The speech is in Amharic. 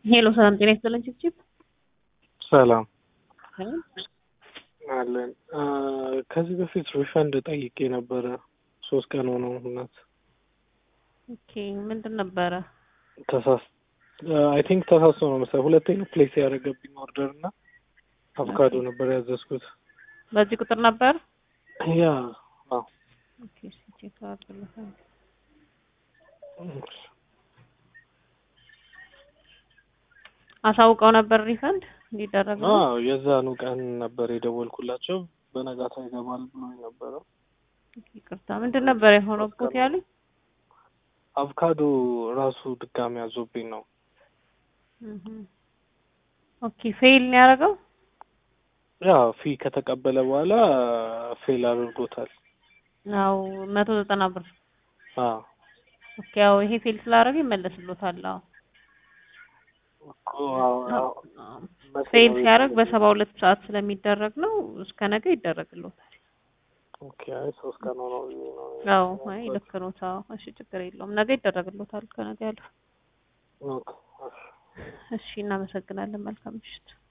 ሄሎ ሰላም ጤና ይስጥልን ችብችብ ሰላም አለን። ከዚህ በፊት ሪፈንድ ጠይቄ ነበረ። ሶስት ቀን ሆነው እናት ኦኬ ምንድን ነበረ? ተሳስ አይ ቲንክ ተሳስቶ ነው መሰለኝ ሁለቴ ነው ፕሌስ ያደረገብኝ ኦርደር እና አቮካዶ ነበር ያዘዝኩት። በዚህ ቁጥር ነበር? ያ አዎ ኦኬ እሺ ቼክ አድርግልኝ። አሳውቀው ነበር ሪፈንድ እንዲደረግ ነው? አዎ የዛኑ ቀን ነበር የደወልኩላቸው። በነጋታው ይገባል ብሎኝ ነበረ። ይቅርታ ምንድን ነበር የሆነበት ያሉኝ? አቮካዶ ራሱ ድጋሚ ያዞብኝ ነው። ኦኬ ፌል ነው ያደረገው? ያ ፊ ከተቀበለ በኋላ ፌል አድርጎታል። አዎ መቶ ዘጠና ብር አዎ ኦኬ ያው ይሄ ፌል ስላደረገ ይመለስሎታል። አዎ እኮ አዎ አዎ ፌል ሲያደርግ በሰባ ሁለት ሰዓት ስለሚደረግ ነው። እስከ ነገ ይደረግሎታል። ኦኬ አይ ሶስት ቀን ሆነው ነው። አዎ አይ ልክ ነው። አዎ እሺ ችግር የለውም። ነገ ይደረግሎታል ከነገ ያለው። ኦኬ እሺ እናመሰግናለን። መልካም ምሽት።